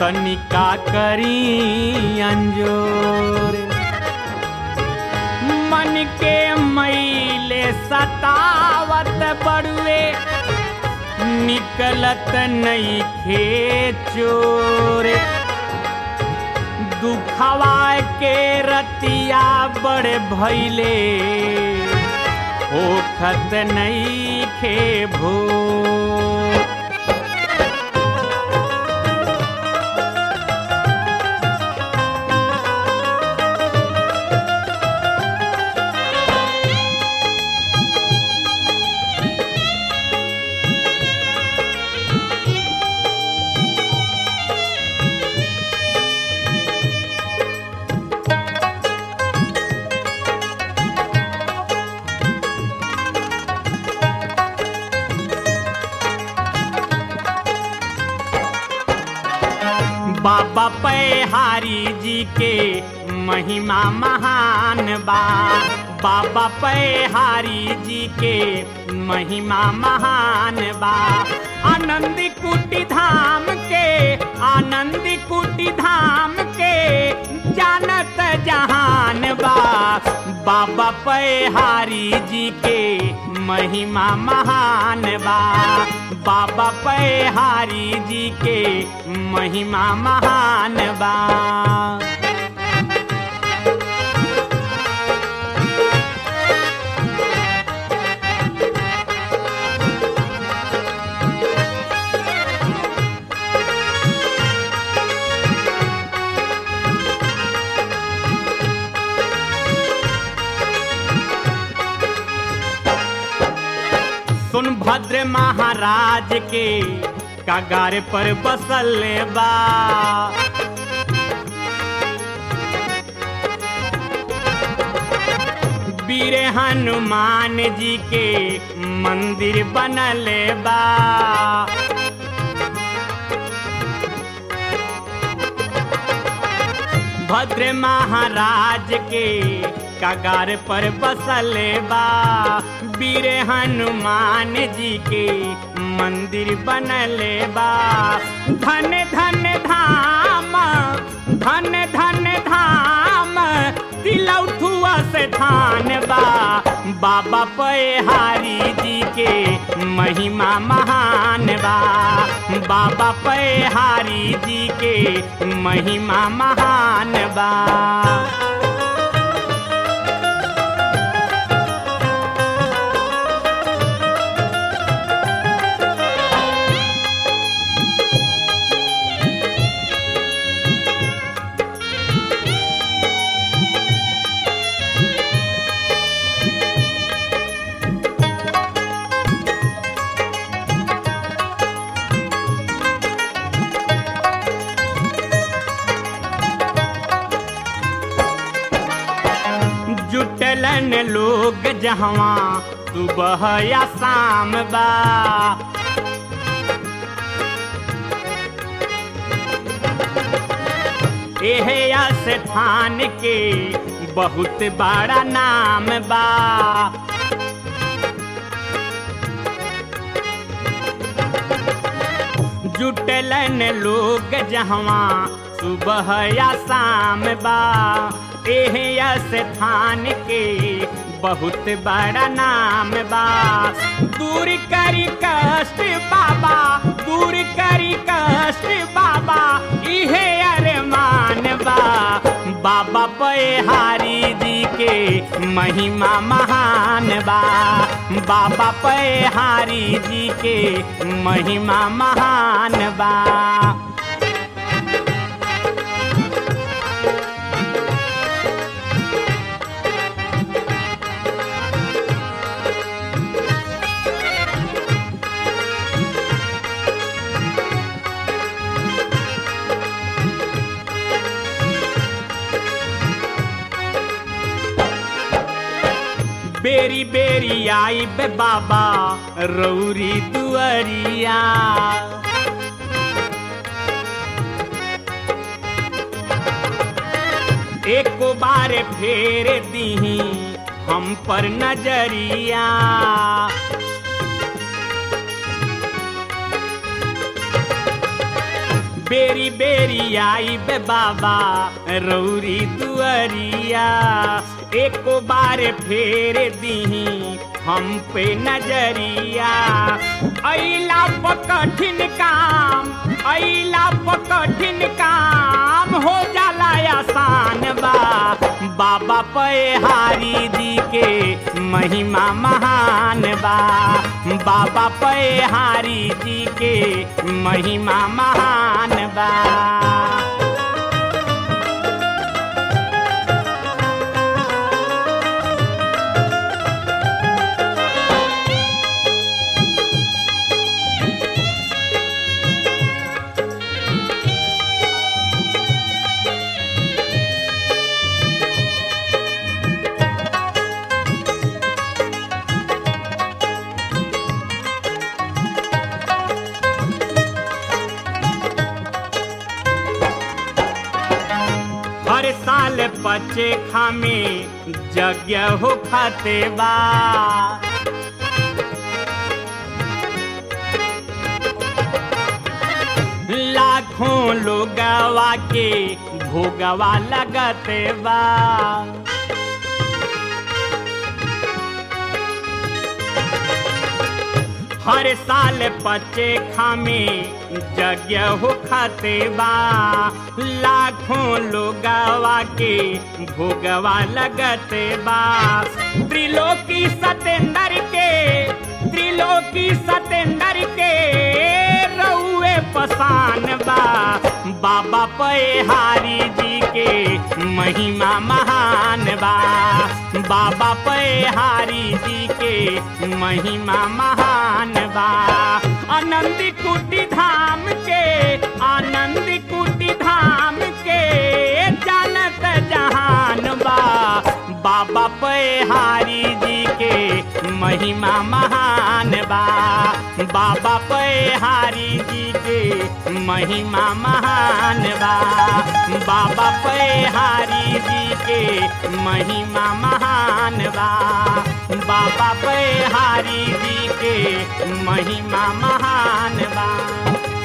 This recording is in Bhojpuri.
तनिका करी अंजोर मन के मैले सतावत बड़ुए निकलत नहीं खे चोर दुखवा के रतिया बड़े भैले ओखत नहीं खे भो बाबा पैहारी जी के महिमा महान बा बाबा पैहारी जी के महिमा महान बा आनंद कुटी धाम के आनंद कुटी धाम के जानत जहान बा बाबा पैहारी जी के महिमा महान बा बाबा पैहारी जी के महिमा महान बा सोनभद्र महाराज के कगार पर बसल बा वीर हनुमान जी के मंदिर बनल बा भद्र महाराज के कगार पर बसल बा वीर हनुमान जी के मंदिर बनल बा धन धन धाम धन धन धाम तिलौठुआ से धान बा बाबा पैहारी जी के महिमा महान बा बाबा पैहारी जी के महिमा महान बा जुटलन लोग जहवा सुबह या शाम बा एहे स्थान के बहुत बड़ा नाम बा जुटलन लोग जहवा सुबह या शाम बा एह स्थान के बहुत बड़ा नाम बा दूर करी कष्ट बाबा दूर करी कष्ट बाबा इहे अरमान बा बाबा पैहारी जी के महिमा महान बा बाबा पैहारी जी के महिमा महान बा बेरी बेरी आई बे बाबा रौरी दुअरिया एक बार फेर दीही हम पर नजरिया बेरी बेरी आई बे बाबा रौरी दुअरिया एको बार फेर दीही हम पे नजरिया अइला प कठिन काम अइला प कठिन काम हो जाला आसान बा बाबा पे हारी जी के महिमा महान बा बाबा पे हारी जी के महिमा महान बा हर साल बच्चे खामे यज्ञ हो खाते बा लाखों लोगवा के भोगवा लगते बा हर साल बच्चे खामे यज्ञ हो खाते बा लाखों लोगवा के भोगवा लगते बा त्रिलोकी सतेंदर के त्रिलोकी सतेंदर के रउए पसान बा बाबा पे हारी जी के महिमा महान बा बाबा पे हारी जी के महिमा महान बा आनंद कुटी धाम के आनंद कुटी धाम के जानत जहान बा बाबा पे हारी जी के महिमा महान बा बाबा पे हारी जी के महिमा महान बा बाबा पे हारी जी के महिमा महान बा बाबा पे हारी जी के महिमा महान बा